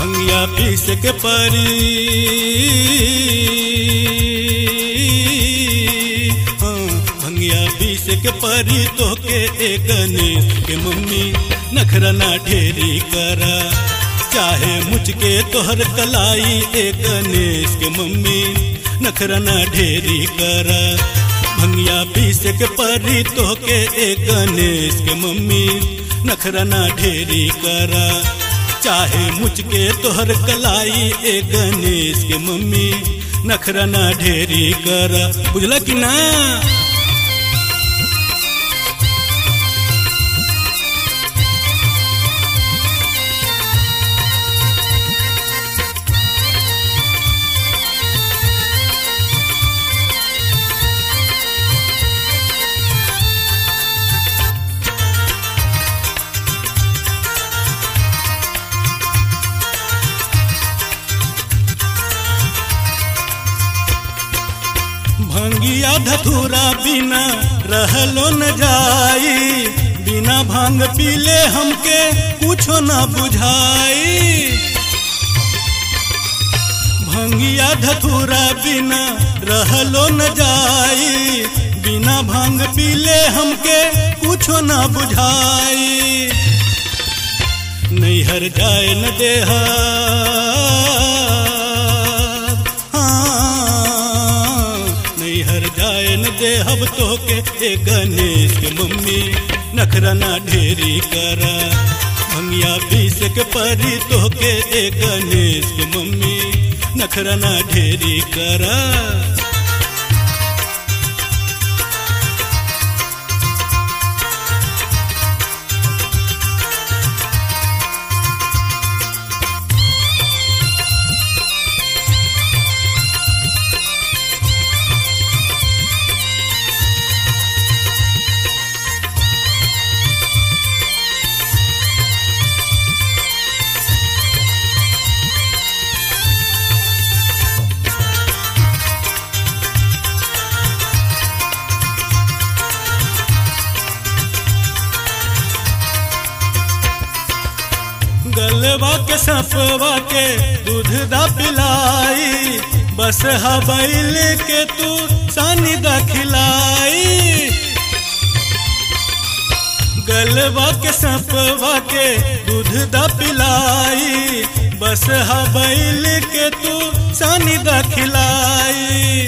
भंगिया पीस के परी हाँ, भंगिया पीस के परी तो के ए गणेश के मम्मी नखरा ना ढेरी करा चाहे मुझके तोहर कलाई ए गणेश के मम्मी नखरा ना ढेरी करा भंगिया पीस के परी तो के ए गणेश के मम्मी नखरा ना ढेरी करा चाहे मुझके तोहर कलाई ए गणेश के मम्मी नखरा ना ढेरी करा बुझला कि ना भंगिया धतूरा बिना रहलो न जाई बिना भांग पीले हमके कुछो न बुझाई भंगिया धतूरा बिना रहलो न जाई बिना भांग पीले हमके कुछो न बुझाई नैहर जाए न देहा हाँ, नैहर जाए न देहब तो के ए गणेश के मम्मी नखरा ना ढेरी करा भंगिया पीस के परी तो के ए गणेश के मम्मी नखरा ना ढेरी करा गलवा के सफवा के दूध दा पिलाई बस हबैल के तू सानी दा खिलाई गलवा के सफवा के दूध दा पिलाई बस हबैल के तू सानी दा खिलाई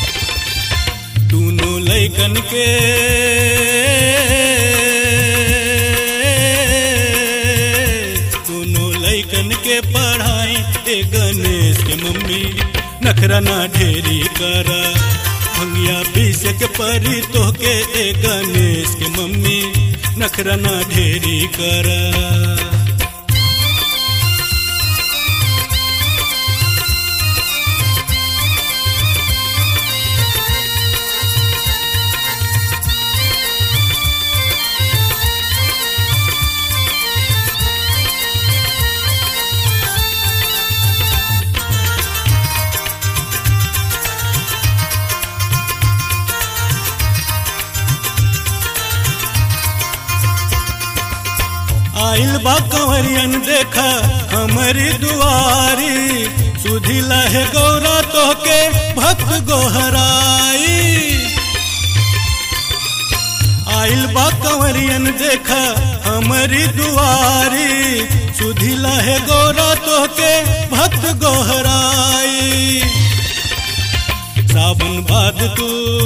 दोनों लैकन के दोनों लैकन के पढ़ाई ए गणेश के मम्मी नखरा ना ढेरी करा भंगिया पीस के परी तो के ए गणेश के मम्मी नखरा ना ढेरी करा आइल बा कंवरियन देखा हमारी दुआरी सुधी लहे गौरा तो के भक्त गोहराई आइल बा कंवरियन देखा हमारी दुआरी सुधी लहे गौरा तो के भक्त गोहराई सावन बाद तू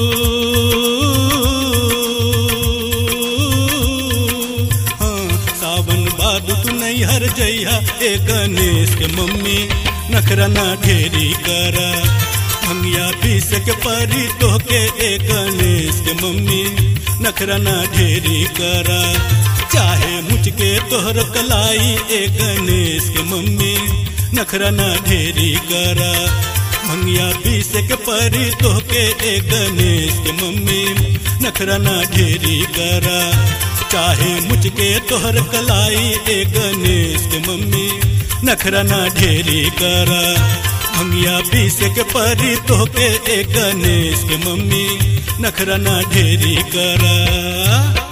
हाँ, सावन बाद तू नहीं हर जइहा ए गणेश के मम्मी नखरा ना ढेरी करा भंगिया पीस के परी तो के ए गणेश के मम्मी नखरा ना ढेरी करा चाहे मुझके तोहर कलाई ए गणेश के मम्मी नखरा ना ढेरी करा भंगिया पीस के परी तो के ए गणेश के मम्मी नखरा ना ढेरी करा चाहे मुझके तोहर कलाई ए गणेश के मम्मी नखरा ना ढेरी करा भंगिया पीस के परी तो के ए गणेश के मम्मी नखरा ना ढेरी करा